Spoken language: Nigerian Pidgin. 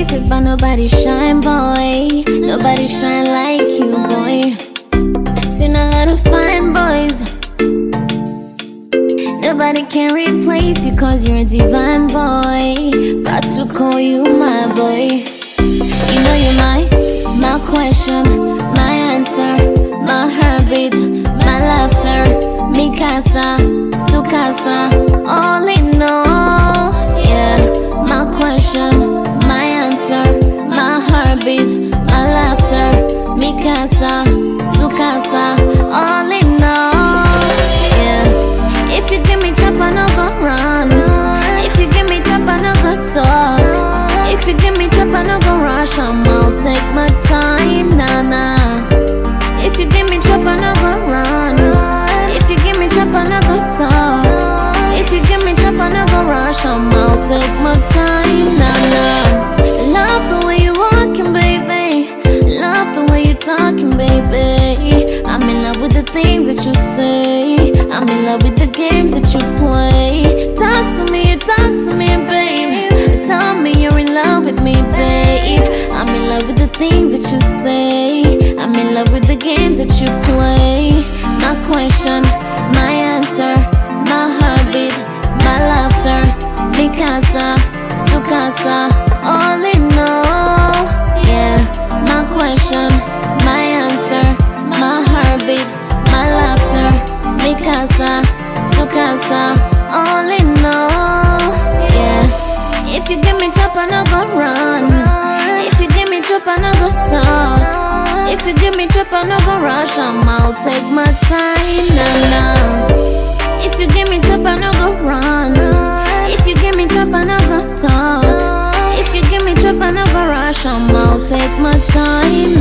faces, but nobody shine, boy. Nobody shine like you, boy. Seen a lot of fine boys. Nobody can replace you cause you're a divine boy. But to call you my boy. You know you're my, my question, my answer, my heartbeat, my laughter, mi casa, su casa, all in all. Yeah, my question, my answer, my heartbeat, my laughter, mi casa, su casa, all in all. Yeah, if you give me chop, I no go run. If you give me chop, I no go talk. If you give me chop, I no go rush. I'm, I'll take my time, nah nah. If you give me chop, I no go run. If you give me chop, I no go talk. If you give me chop, I no go rush. I'm, I'll take my time, nah nah. Love the way you walking, baby. Love the way you talking, baby. I'm in love with the things that you say. I'm in love with the games that you play. Talk to me, talk to me, babe. Tell me you're in love with me, babe. I'm in love with the things that you say. I'm in love with the games that you play. My question, my answer, my heartbeat, my laughter, mi casa, su casa, all in all. Yeah, my question, my answer, my heartbeat, my laughter, mi casa, su casa, all in all. Yeah, if you give me chop, I no go run. If you give me chop, I no go talk. If you give me chop, I no go rush. I'm, I'll take my time, nah nah. If you give me chop, I no go run. If you give me chop, I no go talk. If you give me chop, I no go rush. I'm, I'll take my time,